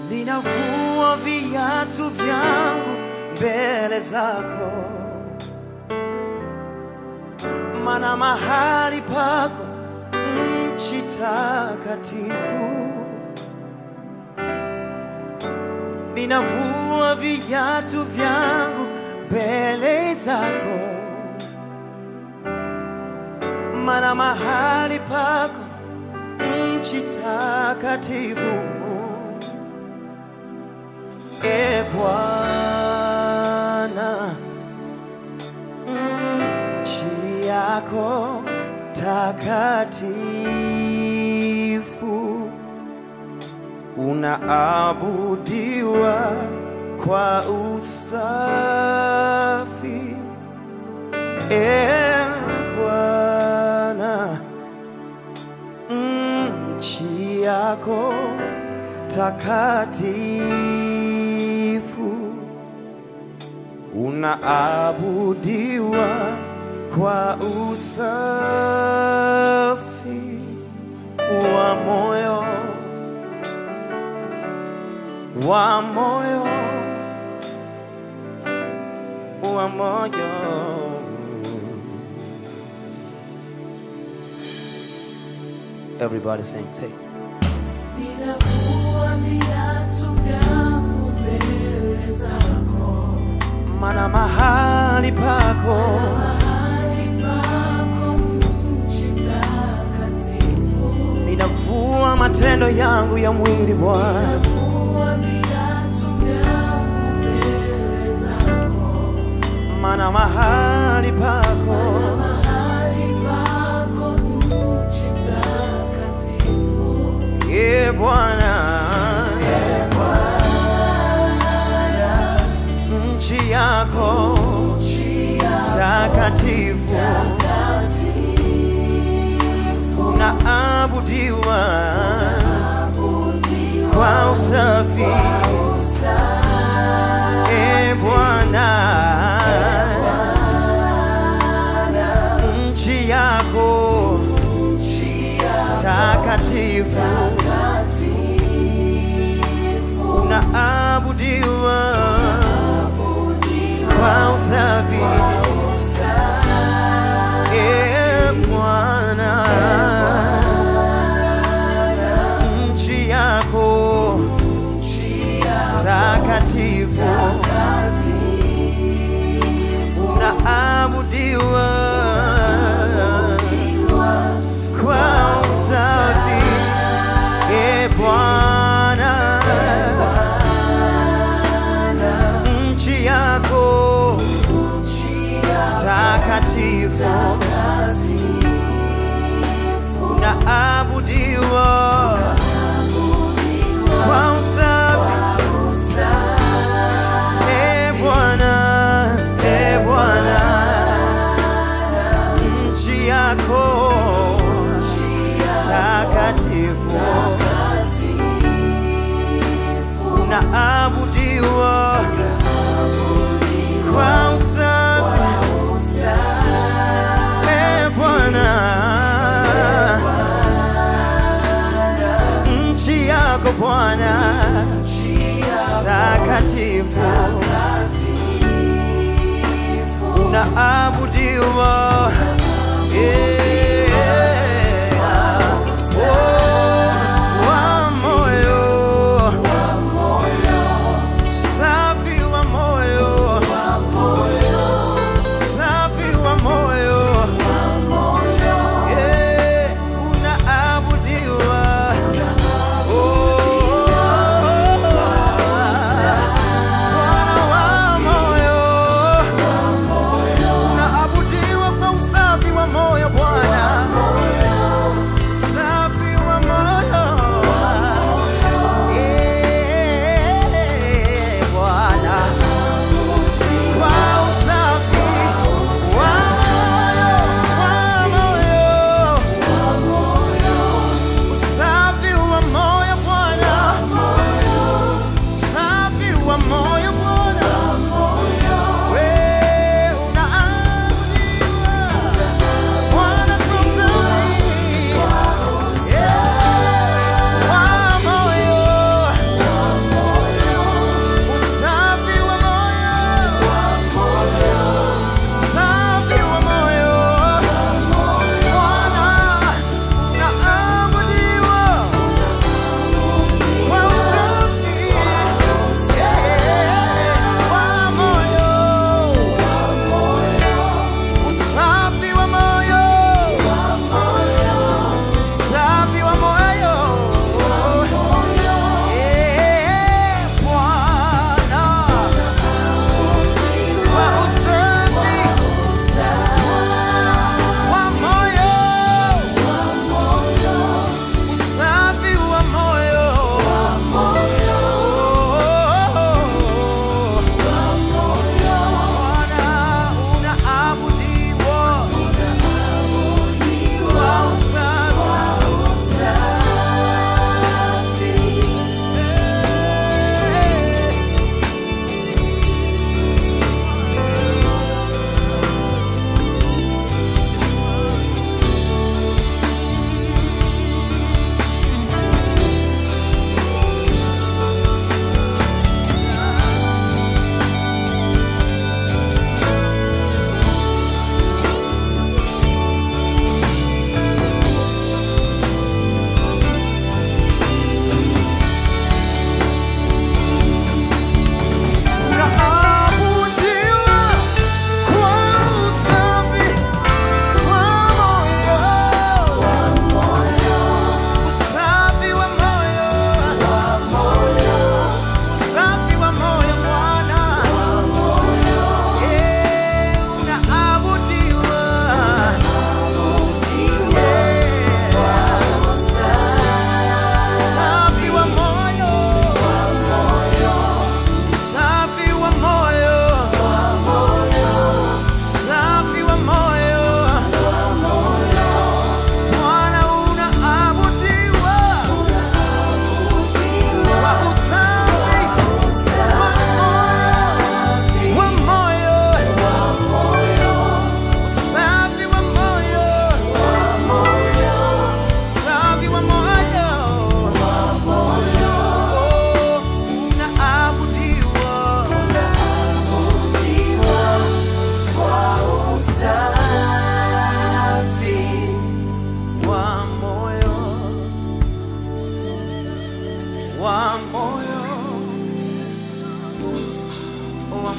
ninavua viatu vyangu mbele zako, mana mahali pako nchi takatifu. Ninavua viatu vyangu mbele zako, mana mahali pako nchi takatifu. E Bwana, nchi yako takatifu, unaabudiwa kwa usafi. E Bwana, nchi yako takatifu, unaabudiwa kwa usafi wa moyo, wa moyo, wa moyo. Everybody sing, say. Ninavua viatu vyangu mbele zako, Mana mahali pako mahali pako nchi takatifu. ninavua matendo yangu ya mwili Bwana, Ninavua viatu vyangu mbele zako, mana mahali pako mahali pako nchi takatifu. e Bwana, nchi yako Nchi yako takatifu takatifu, unaabudiwa abudiwa kwa usafi e Bwana, nchi yako nchi yako takatifu takatifu, unaabudiwa abudiwa kwa usafi usafi. e Bwana, nchi yako takatifu unaabudiwa kwa usafi e Bwana, nchi yako takatifu unaabudiwa kwa usafi e Bwana, e Bwana, nchi yako takatifu unaabudiwa kwa usafi e Bwana, nchi yako Bwana takatifu unaabudiwa yeah. Oh, wa moyo safi wa moyo safi wa moyo yeah. unaabudiwa Oh, Bwana wa moyo unaabudiwa kwa usafi wa moyo Bwana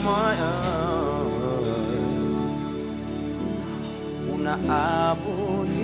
moyo unaabudiwa